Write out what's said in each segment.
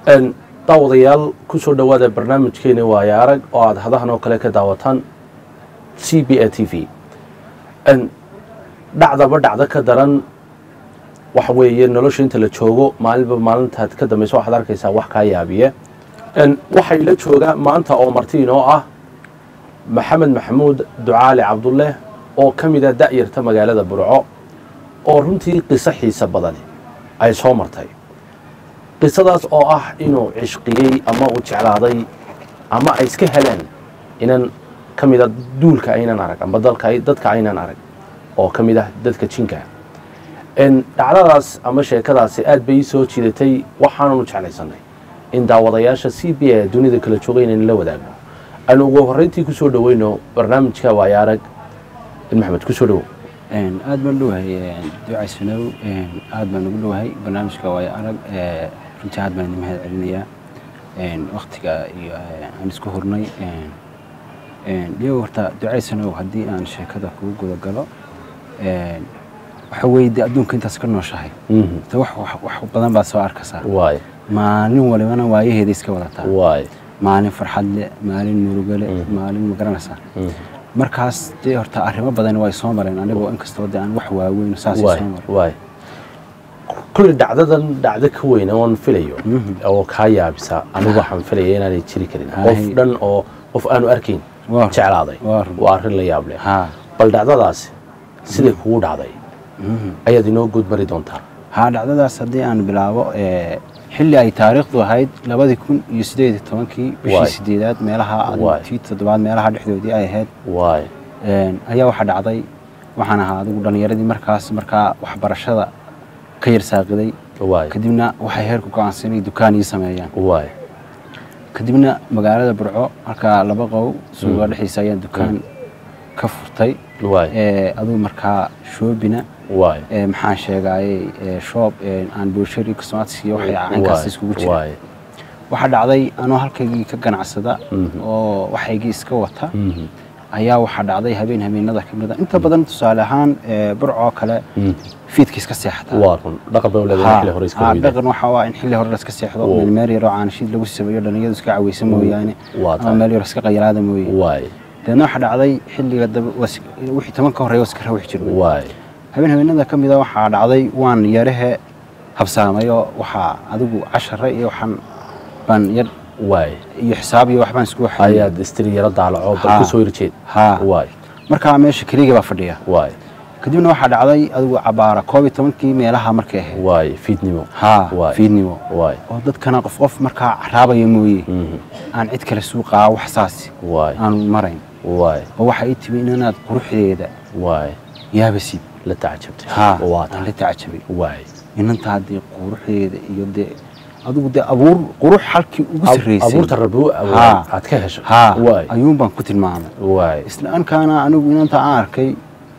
Een, daawadayaal ku soo dhowaada barnaamijkeeni waaya arag oo aada hadahan oo kale ka daawataan c b a t v Een, dhacdaba dhacdo ka daran waxa weeye nolosha inta la joogo maalinba maalintaad ka dambaysa waxaad arkaysaa wax kaa yaabiye Een, waxay la joogaa maanta oo marti inoo ah maxamed maxamuud ducaali cabdulle oo ka mid a da'yarta magaalada burco oo runtii qiso xiisa badani ay soo martay qisadaas oo ah inuu cishqiyey ama uu jeclaaday ama ay iska heleen inan ka mid a duulka aynan arag amba dalka dadka aynan arag oo ka mid ah dadka jinka En dhacdadaas ama sheekadaasi aad bay ii soo jiidatay waxaananu jeclaysanay in daawadayaasha c b a dunida kala jooga inaynu la wadaagno aanu ugu horreyntii ku soo dhoweyno barnaamijka waaya arag maxamed ku soo dhowo aad baan dhowahay ducay sanow aad baan ugu dhowahay barnaamijka waayo arag ee, runtii aad baan idin mahad celinayaa waktiga iyo ee, aan isku hurnay iyago horta ducay sanow haddii aan sheekada kugu guda galo ee, waxa weeye dee adduunka intaas ka nooshahay Mhm. Horta wax wax- wax badan baad soo arkaysaa waay maalin walibana waayaheeda iska wadataa waay maalin farxad leh maalin murugo leh maalin ma garanaysaa Mhm. markaas dee horta arrimo badan way soo mareen anigoo inkastoo dee aan wax waaweyn saas waay soo marin waay kulli dhacdadan dhacdo ka weyn oon filayo Mhm. oo kaa yaabisa anigu waxaan filaya inaanay jiri karin Hay. qof dhan oo qof aanu arkayn Waa run. jeclaaday Waa run. waa arrin la yaab leh haa bal dhacdadaasi siday kugu dhacday mhm. ayaad inoo guud mari doontaa haa dhacdadaas haddii aan bilaabo ee, xilli ay taariikhdu ahayd labadii kun iyo sideed iyo tobankii Waay. bishii sideedaad meelaha Waay. tii toddobaad meelaha dhexdoodii ay ahayd waay een, ayaa waxaa dhacday waxaan ahaa adigu dhallinyaradii markaas markaa waxbarashada ka yar saaqiday waay kadibna waxay heerku go'aansan inay dukaan ii sameeyaan waay kadibna magaalada burco markaa laba qow suuqa dhexdiisa ayaan dukaan ka furtay waay ee, adigu markaa shoobina waay ee, maxaan sheegayey ee, shoob ee, aan bulshari cosmatics iyo waxay caynkaas iskugu jira waay waxaa dhacday anoo halkaygii ka ganacsada Mhm. oo waxaygii iska wata Mhm. ayaa waxaa dhacday habeen habeenada ka mid a inta badan tusaale ahaan ee, burcoo kale Mhm. fiidka iska seexata waa run dhaqan bay u leedahay xilli hore iska haa, weyday dhaqan waxaa waa in xilli hore la iska seexdo Oo. meel meel yaroo caanashiid lagu sameeyo dhalinyadu iska caweysa mooyaane waa ama tahay meel yar iska qayalaada mooye waay deedna waxaa dhacday xilliga daba waa is- wixii toban ka horreeya waa iska rawix jirnay waay habeen habeenada ka mid a waxaa dhacday waan yarahe habsaamay oo waxaa adigu cashare iyo waxaan baan yar waay iyo xisaab iyo waxbaan isku waxay ayaad istiri yaro daalaco bal Haa. ku soo hirjeed haa waay markaa meesha keliga baa fadhiya waay kadibna waxaa dhacday adigu cabaara koob iyo tobankii meelaha markay ahayd waay fiidnimo haa Waay. fiidnimo waay oo dadkana qof qof markaa caraabaya mooye Mhm. aan cid kale suuqaa wax saasi waay aanu marayn waay oo waxaa ii timi inaad quruxdeeda waay yaabasid la tacajabtay haa waa aan tahay la tacajabay waay inantaa dee quruxdeeda iyo dee adigu dee abuur qurux halkii ugu Ab- sarreysay abuurta rabbi u abuuray Haa. aad ka heshay haa waay ayuun baan ku tilmaamay waay isla ankaana anigu inanta aan arkay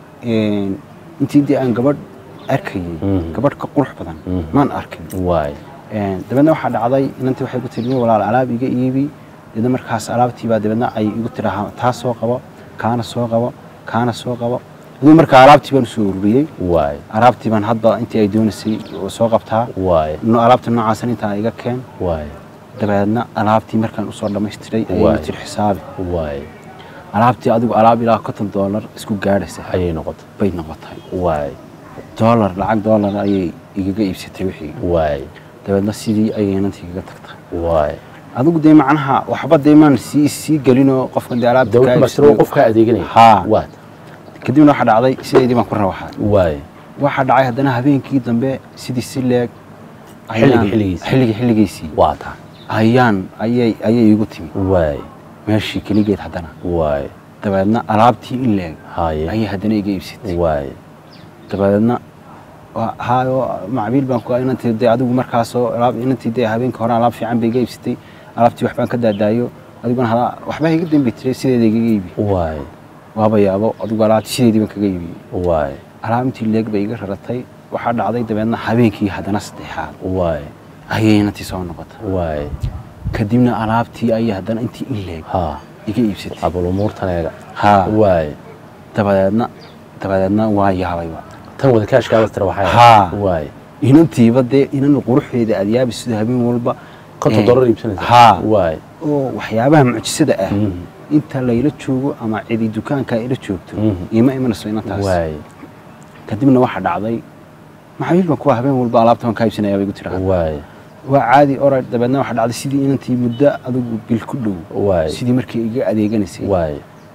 een, intii dee aan gabadh arkayay Mhm. gabadh ka qurux badan Mhm. maan arkin waay Een, dabeedna waxaa dhacday inantii waxay ku tiri walaal alaab iga iibi dabeedna markaas alaabtiibaa dabeedna ay igu tirahaa taa soo qabo kaana soo qabo kaana soo qabo aduu markaa alaabtii baan usoo ururiyey waay alaabtii baan hadba intii ay doonaysay oo soo qabtaa waay no alaabta noocaasan intaa iga keen waay dabeedna alaabtii markaan usoo dhammaystiray ayay Waay. igu tiri xisaabi waay alaabtii adigu alaab ilaa konton doolar isku gaadhaysa ayay noqotay bay noqotay waay doolar lacag doolar ayay igaga iibsatay wixii waay dabeedna sidii ayay inantii igaga tagtay waay adigu dee macnaha waxba dee maan sii sii gelinoo qofkan dee alaabta dawlad kaa mastiro iibsatay. qofka adeeganaya Haa. waad kadibna waxaa dhacday sideedii baan ku rawaxay waay waxaa dhacay haddana habeenkii dambe sidii si leeg Xilliga ayaan- xilligiisii. xilliga xilligiisii waa tahay ayaan ayay ayay iigu timi waay meeshii keligeed haddana waay dabeedna alaabtii in leeg haye ayay haddana iga iibsatay waay dabeedna waa- haayo macbiil baan ku inantii dee adigu markaasoo alaab inantii dee habeenka hore alaab fiican bay iga iibsatay alaabtii waxbaan ka daadaayo adiguna hada waxbaa iga dambi tiray sideeda igaga iibi waay waaba yaabo adigu alaabtii sideedii baan kaga iibiyey waay alaab intii leeg bay iga raratay waxaa dhacday dabeedna habeenkii haddana saddexaad waay ayay inantii soo noqotay waay kadibna alaabtii ayay haddana intii in leeg haa iga iibsatay abal umuurtan eega haa waay dabadeedna dabadeedna waa yaabayba tan wada kaashkaada tira waxay Haa. waay inantiiba dee inan quruxdeeda aad yaabi sida habeen walba konton Eh, dollar iibsanaysa haa. waay oo waxyaabaha mucjisada ah Mhm. inta layla joogo ama cidi dukaanka ila joogto Mhm. iima imanayso inantaas waay kadibna waxaa dhacday maxaabiil baan kuwa habeen walba alaabta waan kaa iibsanaya bay igu tiraahda waay waa caadi orad dabeedna waxaa dhacday sidii inantii muddo adigu bil ku dhow waay sidii markii iga adeeganaysay waay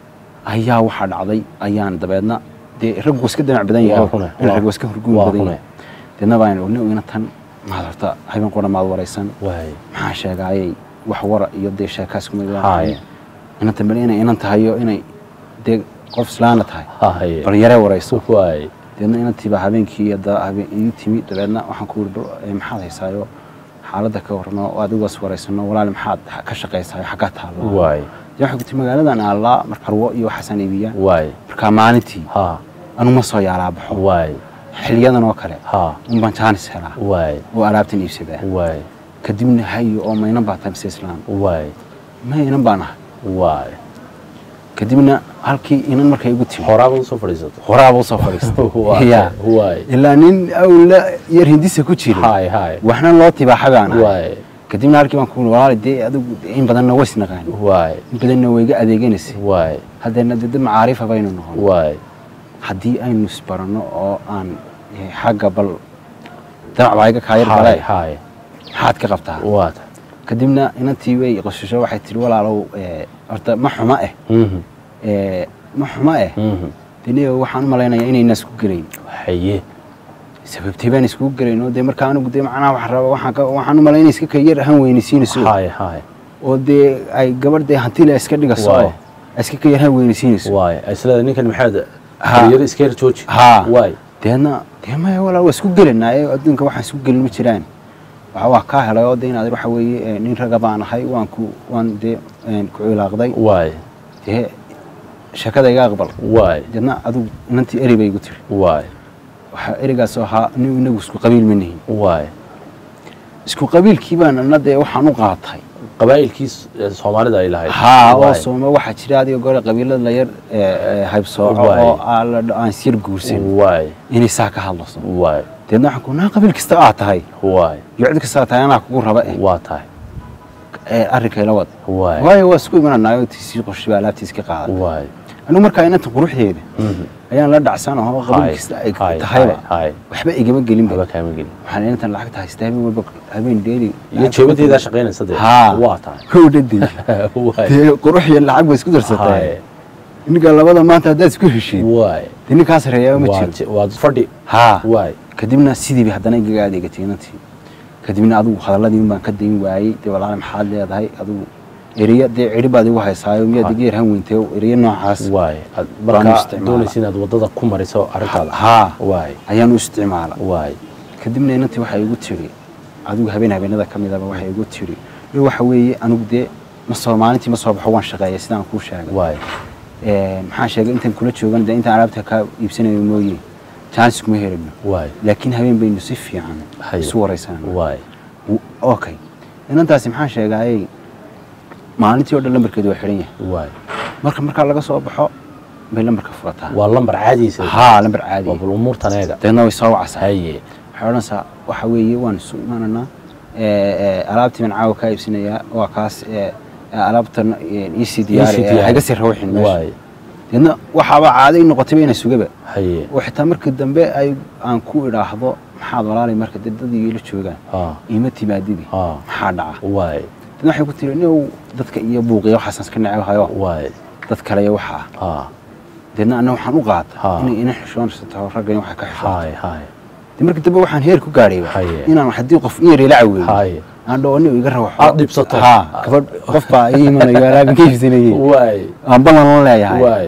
ayaa waxaa dhacday ayaan dabeedna dee raggu iska damac badan Waa yahay rune, in waa- raggu iska hurguun waa badan rune. yahay deedna baan ogna inantan maad horta habeen qura maad waraysan waay maxaa sheegaayay wax wara iyo dee sheekaas kuma Haye. inanta bal inay inan tahayo inay dee qof islaana tahay haye bal yaree warayso waay deedna inantiibaa habeenkii hadda habeen ii timi dabeedna waxaan ku yidhi "Eh, maxaad haysaayo xaaladda ka warno oo adigoos waraysano walaali maxaad ka shaqaysaayo xaggaa taalla waay dee waxay ku tii magaaladan aallaa mar karwo iyo waxaasaan iibiyaa waay markaa maalintii ha anu ma soo yaalaa baxo waay xiliyadan oo kale ha unbaan jaanis helaa waay oo alaabtan iibsadaa waay kadibna hayo oo maynan baa tahay mise islaan waay maynan baan ahay waay kadibna halkii inan markay igu timi horaaba usoo fadhiisato horaaba usoo fadhiistay Waay, Ya. waay ilaa nin awla yar hindisa ku jira haay haay waxna loo tibaaxa baan ahay waay kadibna halkii baan ku walaali dee adigu in badanna ways naqaan waay in badanna wayga adeeganaysay waay haddeena dee dad macaarifa baynu noqon waay haddii aynu isbaranno oo aan eh, xagga bal damac baa iga kaayar haay galay haay maxaad ka qabtaa waata kadibna inantii way qosasho waxay tihi walaalow eh, horta ma xuma eh mhm eh, ma xuma eh mhm deniyo waxaan u malaynayaa inayna isku gelayn haye sababtay baan iskugu gelayn oo dee markaa anigu dee macnaha waxaan rabaa waxaan ka waxaan u malaynaya iska kayar ahaan weynaysiinayso haay haay oo dee ay gabadh dee hantile iska dhigaso Waay. oo iska kayar ahaan weynaysiinayso waay isleeda ninkan maxaad Ha. yar iska yar jooji haa waay deedna dee maya walaa waa isku gelinaa ee adduunka waxaan isku gelin ma jiraan waxa waa kaa helay oo dee inaad waxa weeye eh, nin raga baan ahay waan ku waan dee een, ku cilaaqday waay dee sheekada iga aqbal waay deedna adigu inantii eri bay igu tiri waay waxaa erigaas oo ahaa nin inagu isku qabiil ma nihin waay isku qabiilkii baan ana dee waxaan u qaatay qabaa'ilkii s- ee soomaalida ay lahayd haa oo Waay. sooma waxaa jira adiga gore qabiilada la yar eh, eh, haybsooco Waay. oo aan la dho- aan isyar guursan waay inay saa ka hadlaso waay deedna waxaan ku naa qabiil kasta aad tahay waay iyo cid kasta aad tahay anaa kugu raba eh waa tahay ee arrinkayla wad waay waayo waa isku imananaayoo tiisii qorshe baa alaabtiis ka qaaday waay anigu markaa inanta quruxdeeda mhm ayaan la dhacsan oo haay qabiil kasta ay haay tahayba haay waxba igama gelinba haba kaama gelin waxaan inantan lacagta haystaa habeen walba habeen dheeli iyo jeebadeedaa shaqaynaysa dee Haa. waa tahay howdhadii waay dee qurux iyo lacag bay isku darsatay haay ninka labada maanta haddaad isku heshiid waay dee ninkaa sareeyaa ma waa jiro je- waa fadhi haa waay kadibna sidii bay haddana igaga adeegatay inantii kadibna adigu hadalladii un baan ka dayn waayey dee walaale maxaad leedahay adigu eriya dee cidhi baad igu haysaayo miyaad iga yarhan weyntay eriya noocaas waay aad Baan u markaa isticmaala. doonaysa inaad waddada ku mariso arrintaada haa waay ayaan u isticmaala waay kadibna inantii waxay igu tiri adigu habeen habeenada ka midaba waxay igu tiri "Iyo waxa weeye anigu dee ma soo maalintii ma soo baxo waan shaqeeya sidaan kuu sheegay waay Ee, maxaan sheegay intaan kula joogan dee intaan alaabta ka iibsanayo mooye jaanis kuma helino waay laakiin habeen baynu si fiican Hayo. isu waraysanaa waay okay inantaasi maxaan sheegaayey maalintii oo dhan lambarkeedu waa xihan yahay waay marka markaa laga soo baxo bay lambarka furataa waa lambar caadiisa haa lambar caadi waa bal umuurtan eega deedna way soo wacaysaa haye waxay odhanaysaa waxa weeye waan isu imaananaa ee, ee, alaabtii baan caawa kaa iibsanayaa waa kaas ee, ee, alaabtan ee, iisii diyaari Iisii ee, diyaari. haga sii rawixin meesha waay deedna waxaaba caaday noqotayba inay sugaba haye oo xitaa markii dambe ay aan ku idhaahdo maxaad walaalay marka dee dad iila joogaan haa iima timaadidi haa maxaa dhaca waay deedna waxay ku tiri niow dadka iyo buuqiya waxaasaan iska necabahayo waay dad kale iyo waxa ah haa deedna anna waxaan u qaata Ha. inay ina xishoonaysato raggan waxa ka xishoon haay haay dee markii dambe waxaan heer ku gaadhayba Haye. inaan haddii qof in yar ila caweeyo haay aan dhaho anigu iga rawaxo Aad dhibsato. haa gabadh qof baa ii imanayo alaabin ka iibsanayey waay aan ballan la leeyahay waay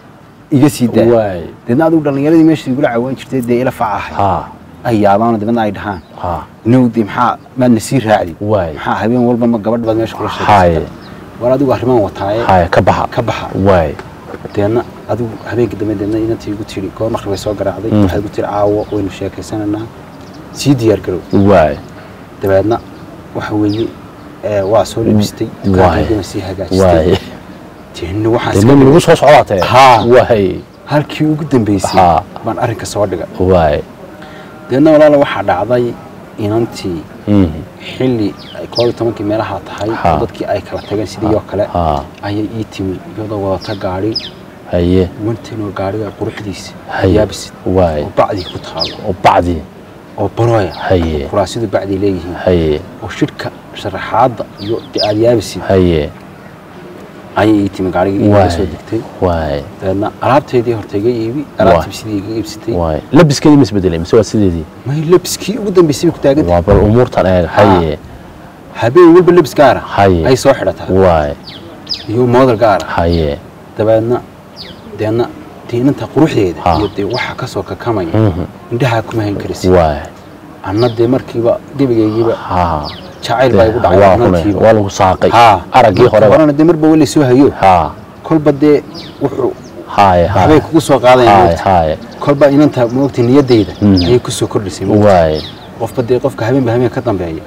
iga sii daa waay deedna adigu dhallinyaradii meesha igula cawaan jirtay dee ila facahay haa ay yaabaano dabeedna ay dhahaan haa inow dee maxaa maadna sii raacdi waay maxaa habeen walba ma gabadh baad meesha kula haye sheegaysa war adigu arrimaan wataaye haye ka baxa ka baxa waay deedna adigu habeenkii dambe deedna inantii igu tiri goor maqrib bay soo garaacday Mm. waxay igu tiri caawo waynu sheekaysananaa sii diyaar garow waay dabeedna waxa weeye ee, waa soo labistay Waay. dukaankaygana sii hagaajistay waay deedna waxaan dee iska lagu soo socdaatee Haa. waay halkii ugu dambeysay Haa. baan arrinka soo dhigay waay deedna walaala waxaa dhacday inantii Mhm. xilli ay koob iyo tobankii meelaha tahay Ha. oo dadkii ay kala tageen sidii oo kale ha ayay ii timi iyadoo wadata gaadhi haye wantanoo gaadhiga quruxdiisa haye yaabisid waay oo bacdii ku taalo oo bacdi oo barooya haye kuraasidu bacdii leeyihiin haye oo shirka sharaxaadda iyo dee aad yaabisid haye ayay ii timi gaadhigii iiga Waay. soo degtay waay dabeedna alaabteedii horta iga iibi alaabtii sidii iga iibsatay waay labiskeedii ma isbedelay mise waa sideedii may lebiskii ugu dambeysay bay ku taagan waa bal umuurtan eega haye habeen walba lebis gaara Haye. ay soo xidhataa waay iyo moodal gaara haye dabeedna deedna diinanta quruxdeeda Ha. iyo dee waxa kasoo kakamaya Mhm. indhahaa kuma hayn karaysid waay anna dee markiiba gebigaygiiba ha jacayl baa igu dhacay waa kune anantiiba waa lagu saaqay Ha. araggii Marka horeba horena dee marba weli soo hayo ha kolba dee wuxuu haye waxbay haye kugu soo qaadayaan haye moogta haye kolba inanta moogta niyadeyda Mm. ayay kusoo kordhisay moogta. waay qofba dee qofka habeenba habeen ka dambeeya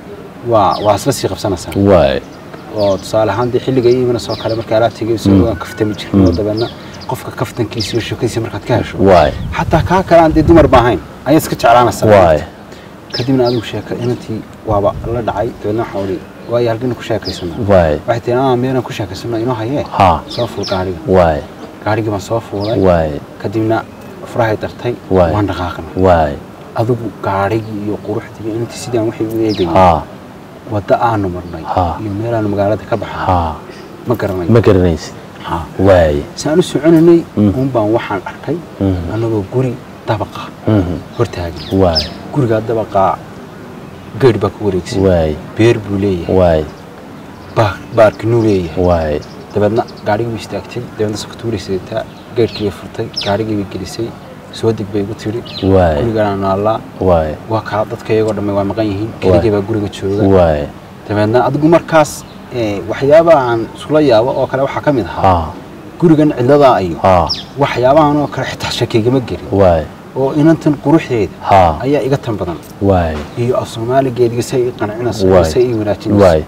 waa waa isla sii qabsanaysaa waay oo tusaale ahaan dee xilliga ii imanaysa oo kale marka alaabtayga soo waan kaftami jirin oo dabeedna qofka kaftankiisa iyo sheekadiisa markaad ka hesho waay xataa kaa kale aan dee dumar ba ahayn ayaad iska jeclaanaysaa waay kadibna adigu sheeka inantii waaba la dhacay dabeedna waxaa odhi waayo halkina ku sheekaysana waay waxay tihi aa miyaanan ku sheekaysano inoo hayee ha soo fuul gaadhiga waay gaadhigii baan soo fuulay waay kadibna furahay dartay Waay. waan dhaqaaqna waay adigu gaadhigii iyo quruxdii iyo inantii sidii aan waxay u eegayay ha wadda aanu marnay Ha. iyo meelaanu magaalada ka baxnay ha ma garanayo ma garanaysid Ha. waay si aan u soconaynay Mm. uun baan waxaan arkay Mhm. annagoo guri dabaqa Mhm. hortaagan waay gurigaa dabaqaa geedh baa ku wareegsan waay beer buu leeyahay waay baar baarkinuu leeyahay waay dabeedna gaadhigii bay istaagtay dabeedna sakatuuray sidataa geedhkii bay furtay gaadhigii bay gelisay soo deg bay igu tidhi waay gurigaan naallaa waay waa kaa dadka iyagoo dhamme waa maqan yihiin keligii baa guriga jooga waay dabeedna adigu markaas eh, waxyaabaha aan isula yaabo oo kale waxaa ka mid ahaa ha gurigan cidladaa iyo ha waxyaabahan oo kale xitaa shakigama gelin waay oo inantan quruxdeeda ha ayaa iga tan badan waay iyo af soomaaligeediga say ii qancinayso Waay. say ii wanaajinayso waay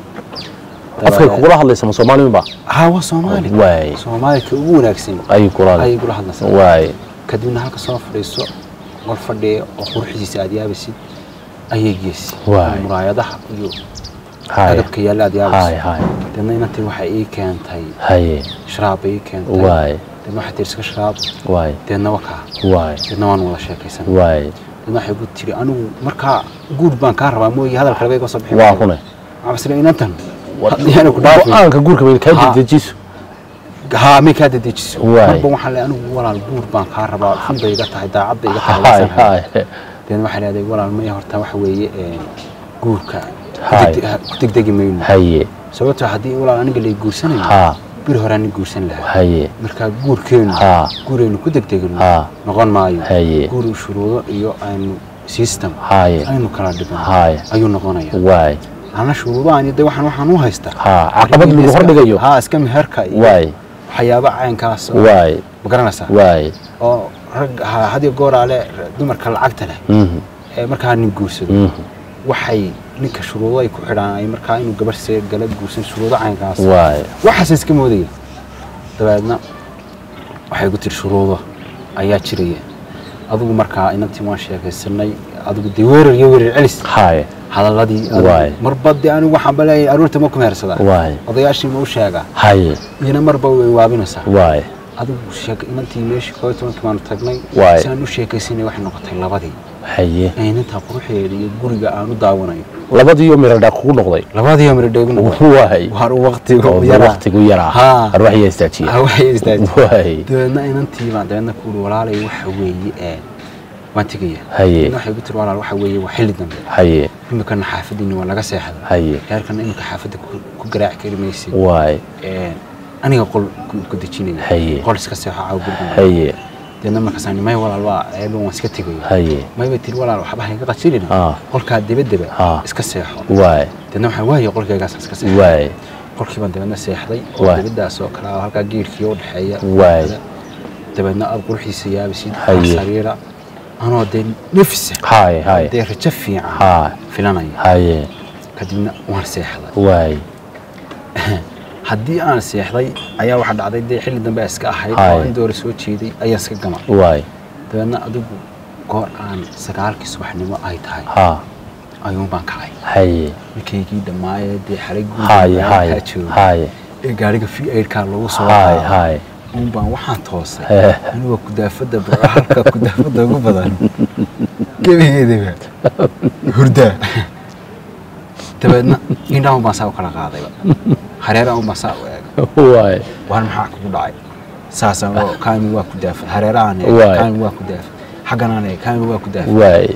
afkay kugula hadlaysa ma soomaaliba haa waa soomaali waay soomaalika ugu wanaagsan ayay kula ayay igula hadlaysaa waay kadibna halka soo fadhiiso qol fadhiya oo quruxdiisa aad yaabaysid ayay geysay Waay. muraayadaha iyo haye agabka yaalla aad haye yaabaysid haye deedna inantii waxay ii keentay haye sharaab bay ii keentay waay deedna waxay tihi iska sharaab waay deedna wakaa waay deedna waan wada sheekaysan waay deedna waxay ku tiri anigu markaa guur baan kaa rabaa mooye hadal kale bay iga soo bixin waa maayo. kune waxaan isleeyahay inantan haddii aanu ku dhaafin go-aanka guurka bay kaa Ha. dedejiso haa may kaa dadejiso Waay. marba waxaan leeyahay anigu walaal guur baan kaa rabaa xun bay iga tahay daacad bay iga tahay haye wanaagsan. haye deedna waxay leedahay walaal maya horta waxa weeye een, guurka Haay. ku degde- ha- ku degdegi mayno haye sababtoo haddii walaal aniga lay guursanayo ha bir hore ani guursan lahaa haye markaa guurkeenu Ha. guuraynu ku degdegino Ha. noqon maayo Haye. guur uu shuruudo iyo aynu system haye aynu kala dhigno Haye. ayuu noqonaya waay ana shuruudahan de waxaan waxaan u haystaa Ha, caqabad lagu hordhigayo. ha iska meherka iyo waay waxyaaba caynkaas oo- waay ma garanaysaa waay oo rag ha- had iyo gooraale dumarka lacagta leh Mhm. ee markaa nin guursado Mhm. waxay ninka shuruudo ay ku xidhaan ay markaa inuu gabar see gala guursan shuruudo caynkaas waay waxaase iska moodaya dabeedna waxay ku tiri shuruudo ayaa jiraya adigu markaa inantii waan sheekaysanay adigu dee weerar iyo weerar celis haye hadaladii adigu Waay. marba dee anigu waxaan baleeyahay aroorta ma ku mehersadaa waay odayaashii ma u sheegaa haye iyana marba way waabinaysaa waay adigu sheek inantii meeshii koob iyo tobankii baanu tagnay Waay. si aan u sheekaysanay waxay noqotay labadii haye ee inantaa quruxeeda iyo guriga aan u daawanayo labadiiyo miradhaa kugu noqday labadii amri dheegna waay waar waqtigu oo yaraa waqtigu yaraa Ha. arwaxyaa istaajiya Ha, waxay istaagtay waay dabeedna inantii baan dabeedna ku uri walaalay waxa weeye ee waan tegaya Haye. dabeedna waxay ku tiri walaal waxa weeye waa xilli dambe haye imikana xaafadiina waa laga seexda haye reerkana imika xaafadda ku ku garaaci kari maysid waay Ee, aniga qol ku- ku dejinaya Haye. qol iska seexo caaw guriga haye deedna markaasaan may walaal waa ceeban waan iska tegaya haye mayba tiri walaal waxba hayga qajirina Ah. qolkaa debedeba Ah. iska seexo waay deedna waxaan waaye qolkaygaas iska seexo waay qolkii baan dabeedna seexday oo Waay. debeddaas oo kale ah, halkaa geedhkii u dhexeeya Waay. dabeedna aad quruxiisa yaabisid Haye. sariira anoo dee nafisa haye haye dee rajo fiican ha filanaya haye kadibna waan seexday waay haddii aan seexday ayaa waxaa dhacday dee xilli dambe ay iska ahayd Haye. oo in doora soo jeeday ayaa iska gama waay dabeedna adigu goor aan sagaalkii subaxnimo ay tahay ha ayuun baan kacay haye ninkaygii dhammaayee dee xalay haye haye kaa jooga haye ee gaariga v aidkaa lagu soo haye qaaday haye uun baan waxaan toosay Eh. anigoo kudaafada burco halka kudaafada ugu badan gebigeediba hurdaa dabeedna indhahan baan saa u kala qaadayba hareerahan baan saa u eegay waaye waan maxaa kugu dhacay saasaan oo kaami waa ku daafay hareerahan Waay. kaami waa ku daafay xagganaan eeg kaami waa ku daafay waaye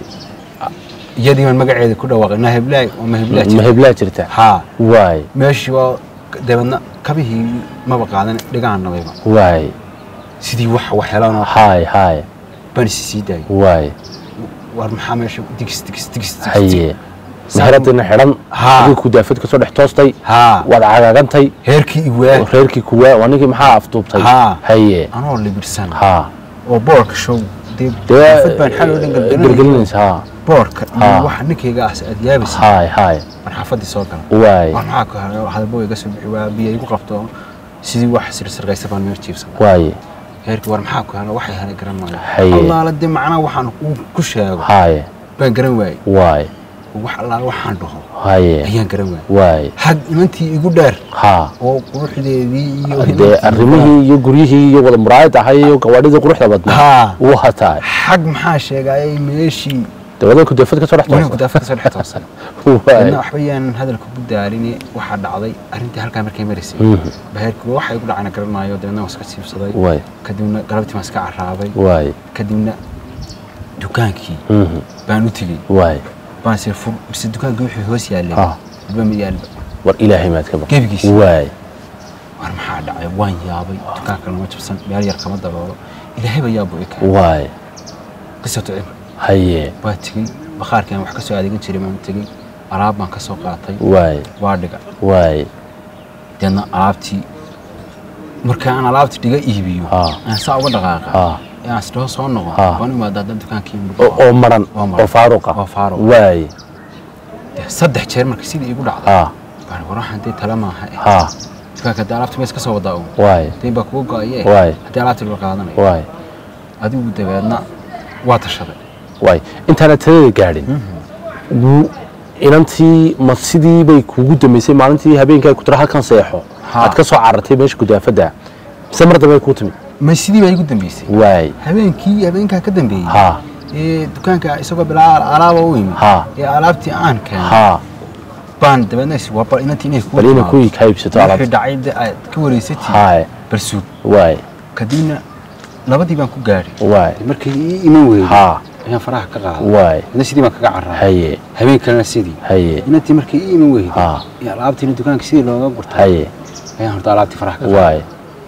iyadii baan magaceeda ku dhawaaqay na heblaay oo ma heblaay ma jirta heblaa jirta haa waaye meeshii waa dabeedna kabihii maba qaadan dhigaan nabayba waaye sidii wax waxyeelanoo haye haye baan isi sii daayay waaye war maxaa meesha digis digis digis digis haye meheradina xidhan Haa. adii kudaafad kasoo dhex toostay haa waad cagaagantay heerkii iwaa reerkii kuwaa waa ninkii maxaa afduubtay Haa. haye anoo libirsan haa oo boorka show dee dee xaafad baan xal oo dhan galgalanaya gelgelinaysa haa boorka Haa. iyo waxa ninkayga ah aad yaabaysa haye haye baan xaafadii soo galay waaye war maxaa ku haray hadalbo iga soo bixi waa biyo igu qabto sidii wax sirsargaysa baan meer jiibsan waaye heerkii war maxaa ku haray waxay helay garan maayo Haye. allaala dee macnaha waxaan uu ku sheego haye baan garan waayey waaye wax allaala waxaan dhaho haye ayaan garan waayey waaye xag inantii igu dheer haa oo quruxdeedii iyo dee inantii arrimihii iyo guryihii iyo wada muraayad ahay iyo gawaadhidii quruxda badnaa haa wuu hataa xag maxaa sheegayay meeshii dabadan kudaafad kasoo dhex wani toosta kudaafad kasoo dhex toosan waaye dadna waxba yaanan hadalka ku daaline waxaa dhacday arrintii halkaa markay maraysay Mhm. baheerkii waxa igu dhacayna garan maayo dabeedna waan iska siibsaday waaye kadibna galabtii waan iska carraabay waaye kadibna dukaankii Mhm. baan u tegey waaye baan sir fur mise dukaankii wuxuu hoos yaallay Ah. walba ma yaalba war ilaahay maad ka baq gebigiisa waaye war maxaa dhacay waan yaabay dukaanka lama jabsan meel yar kama daboolo ilaahayba yaabo i keenay waaye qisato cibr haye waa tegey bakhaarkii aan wax ka soo adeegan jiray baan tegey alaab baan ka soo qaatay waaye waa dhiga waaye deedna alaabtii marka aan alaabtii dhiga iibiyo Ah. aan saa uga dhaqaaqa haa ee aan isdhaho soo noqo Ah. waan imaada haddaan dukaankii oo oo maran Oo maran. oo faaruqa Oo faaruq. waaye saddex jeer marka sidii igu dhacday haa baan war waxaan dee tala maaha eh. haa dukaanka haddii alaabtii mees ka soo wadaa un waaye dayn baa kuga go-aye Waay. haddii alaabtii la qaadanayo waaye adigu dabeedna waa tashaday waaye intaana talada gaadhin wuu- inantii ma sidii bay kugu dambeysay maalintii habeenkaa ku tira halkan seexo Haa. aad ka soo carartay meesha gudaafadda mise mar dambe kuu timid ma sidii baa igu dambeysay waaye habeenkii habeenkaa ka dambeeyey haa ee dukaanka isagoo bilaa alaaba u yimid haa ee alaabtii aan keenay haa baan dabeedna is waa bal inantii inay bal ina ku ka iibsato wixii alaabta dhacay dee aad ka wareysatay haaye barsuud waaye kadibna labadii baan ku gaadhay waaye markii ii iman weeyey haa ayaan faraha ka qaaday waaye ina sidii baan kaga carraa haye habeen kalena sidii haye inantii markii ii iman weeyey haa iyo alaabtiina dukaanka sidii looga gurtay haye ayaan horta alaabtii faraha ka qaaday waaye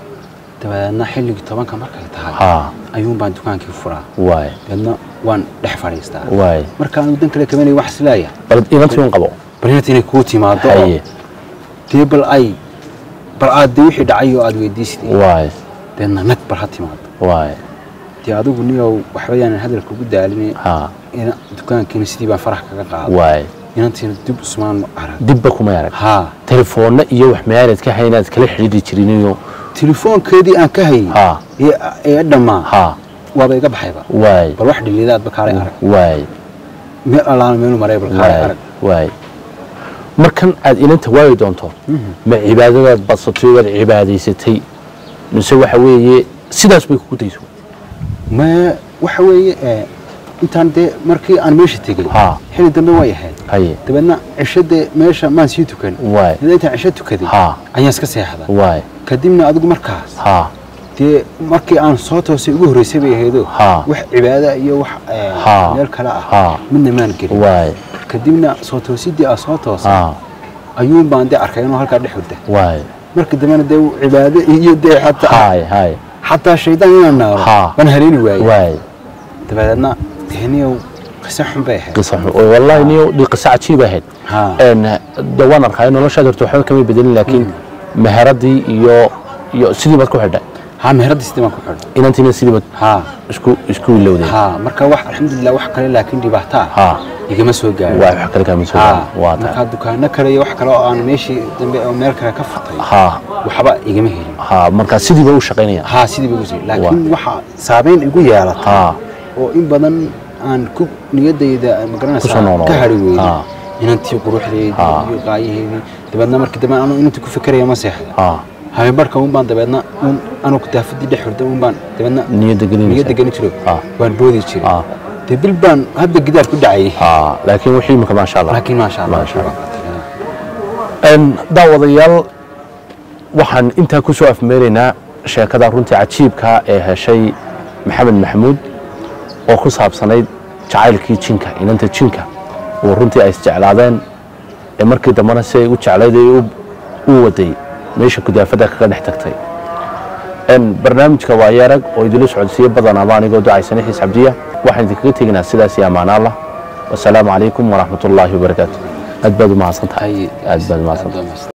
dabeedna xilligii tobanka markay tahay haa ayuun baan dukaankii furaa waaye dabeedna waan dhex fadhiistaa waaye markaan dan kale kabanay wax isleeya bal inantii un qabo bal inantii inay kuu timaado oo haye dee bal ay bal aad dee wixii dhacay oo aad weydiisid waaye deedna nag bal ha timaado waaye dee adigu niyow waxba yaanan hadalka ugu daalin haa ina dukaankiina sidii baan farax kaga qaaday waaye inantiina dib usmaan arag dibba kuma arag haa telefoonna iyo wax meelaad ka haynaad kala xidhiidhi jiriniyo telefoonkeedii aan ka hayay haa ee ee dhammaa haa waaba iga baxayba waaye bal wax dhilidaadba kaalay arag waaye meel allaana meelu maray bal kaalay waaye arag waaye markan aad inanta waayi doonto ma cibaadadaad badsatay waad cibaadaysatay mise waxa weeye sidaas bay kugu dayso ma waxa weeye ee, intaan dee markii aan meesha tegey haa xilli dambe way ahayd haye dabeedna cisho dee meesha maan sii tukan waaye dabeedna intaan cisho tukaday haa ayaan iska seexda waaye kadibna adigu markaas haa dee markii aan soo toosay ugu horreysay bay ahaydo haa wax cibaada iyo wax ee, Haa. meel kale ah haa midna maan gelin waaye kadibna soo toosidii aan soo toosay haa ayuun baan dee arkay inuu halkaa dhex hurda waaye markii dambena dee cibaado iyo dee xataa haye haye xataa shaydaan inaan naaro Haa. baan haleeni waayey waaye dabeedna deniyow qiso xun bay ahayd qisa xun oo wallahi niyo dhi qisa cajiib ahayd haa een de waan arkay noloshaad horta waxba kama bedelin laakiin meheradii iyo iyo sidii baad ku xidhay haa meheradii sidii baan ku xidhay inantiina sidii baad haa isku isku ilowday haa marka wax alxamdulilah wax kale laakiin dhibaato ah haa igama soo gaarin waa wax kale kama soo haa gaarin. waa markaa tahay dukaano kale iyo wax kale oo aan meeshii dambe oo meel kale ka furtay haa waxba igama helin haa markaa sidii bay u shaqaynayaan haa sidii bay usi laakiin waxa saameyn igu yeelatay haa oo in badan aan ku niyadayda Kusoo magaranaysaa noolaaday. ka hari weyday Ah. inantii quruxdeedii Ah. iyo qaayaheedii dabeedna markii dambe anu inantii ku fikeraya ma seexda ha habeen barhka un baan dabeedna un anu daafadii dhex hurda un baan dabeedna niyadda gelinaysa niyadda geli jiro Ah. waan boodi jiray Ah. dee bil baan hadda gidaar ku dhacayay ha laakiin wixii imika maasha allah laakiin maasha allah Maasha Allah. Een, daawadayaal waxaan intaa ku soo afmeeraynaa sheekada runtii cajiibka ee heshay maxamed maxamuud oo ku saabsanayd jacaylkii jinka inanta jinka oo runtii ay isjeclaadeen ee markii dambena si ay u jeclayd ay u- u waday meesha kudaafada kaga dhex tagtay Een, barnaamijka waa yarag oo idinla socodsiiye badan ama anigoo ducaysana xiis cabdiya waxaan idinkaga teginaa sidaas iyo ammaan allah wasalaamu calaykum waraxmat ullaahi wabarakaatu aad baad u mahadsan tahay aad baad u mahadsan tahay